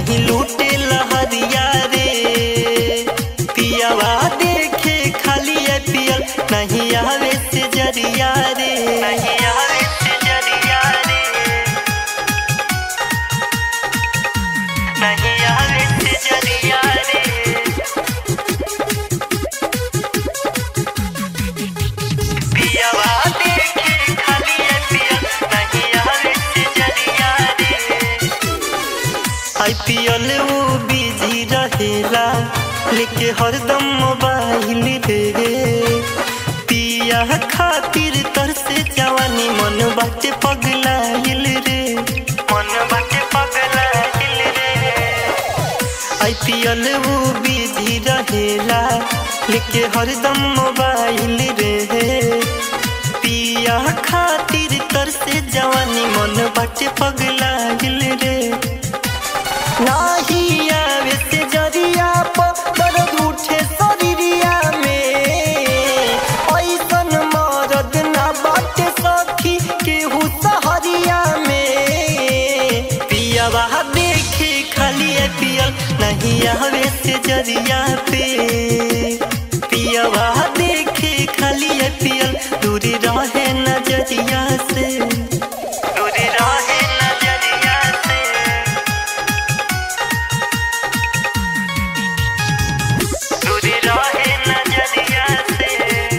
नहीं लूटे लहरिया रे पियावा देखे खाली है पियल नहीं आवे से जरिया रे नहीं आवे से जरिया रे नहीं आवे से जरिया रे पियावा देखे खाली है पियल नहीं आवे से जरिया रे आईपीएल वो बिजी रहेला लेके हरदम मोबाइल रे पिया खातिर तर से जवानी मन बाटे पगलाइल रे मन बाटे पगलाइल रे आईपीएल वो बिजी रहेला लेके हरदम मोबाइल रे पिया खातिर तर से जवानी मन बाटे पगलाइल रे नाही आवे से जरिया पर दर्द उठे शरीरिया में ऐसन मरद ना बाटे सखी केहू सहरिया में पियावा देखे खाली है पियल नहीं आवे से जरिया पे पियावा देखे खाली है पियल दूरी रहे नजरिया से दूरी रहे नजरिया से दूरी रहे नजरिया से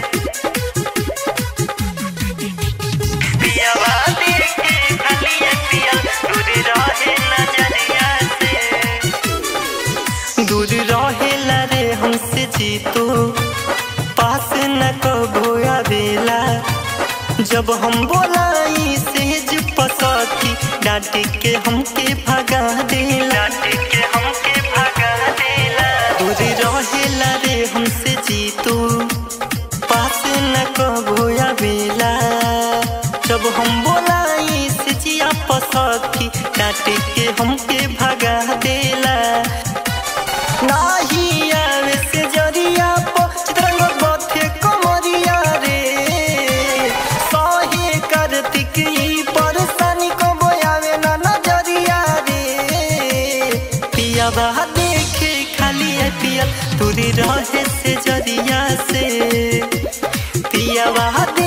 पियावा देखे खाली है पियल दूरी रहे नजरिया से दूर रहेला रे हमसे जीतो पास न कबो आवेला जब हम बोलाई सेज पसकी डांट के हमके भगा देला डांट के हमके भगा देला दूर रहेला रे हमसे जीतो पास न कबो आवेला जब हम बोलाई से जिया पसकी डांट के हमके भगा देला नाही आवे से जरिया पो चित्रंग बथे कमरिया रे सहे कार्तिक ई परेशानी को बोयावे ना नजरिया रे पिया बा देखे खाली है पिया दूरी रहे से जरिया से पिया बा